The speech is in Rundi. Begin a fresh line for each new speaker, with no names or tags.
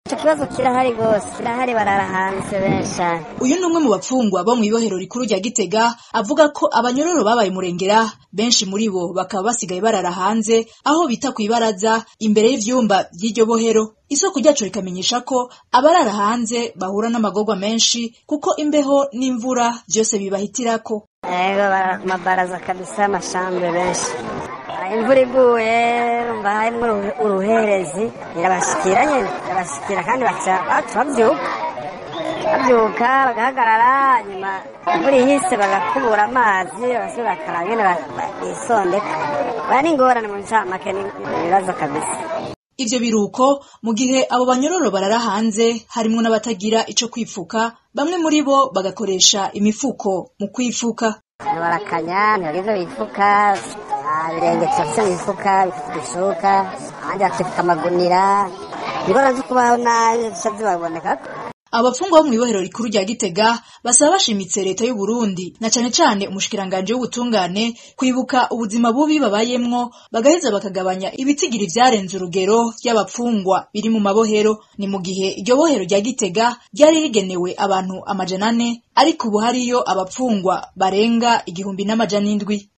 icyo kibazo kirahari rwose kirahari barara hanze benshi
uyu ni umwe mu bapfungwa bo mu ibohero rikuru rya gitega avuga ko abanyororo babaye murengera benshi muri bo bakaba basigaye barara hanze aho bita ku ibaraza imbere y'ivyumba by'iryo bohero isoko ryacu rikamenyesha ko abarara hanze bahura n'amagorwa menshi kuko imbeho n'imvura byose bibahitirako
ego barara ku mabaraza kabisa amashambre benshi imvura iguye umva harimo uruherezi irabashikira nyine irabashikira kandi baca babyuka babyuka bagahagarara nyuma imvura ihise bagakubura amazi bagasubira bakaraba nyine bisondeka baya n'ingorane mu ncamake ibibazo kabisa
ivyo biruko mu gihe abo banyororo barara hanze harimwo n'abatagira ico kwifuka bamwe muri bo bagakoresha imifuko mu kwifuka
barakanya ntibagize bifuka ibirenge turafise mu mifuka bishuka abandi bakifuka amagunira ingorane zo kubaho nabi zica zibabonekako
abafungwa bo mu ibohero rikuru rya gitega basaba bashimitse leta y'u Burundi na cane cane umushikiranganje w'ubutungane kwibuka ubuzima bubi babayemwo bagaheza bakagabanya ibitigiri vyarenze urugero vy'abapfungwa biri mu mabohero ni mu gihe iryo bohero rya gitega ryari rigenewe abantu amajana ane ariko ubu hariyo abapfungwa barenga igihumbi n'amajana indwi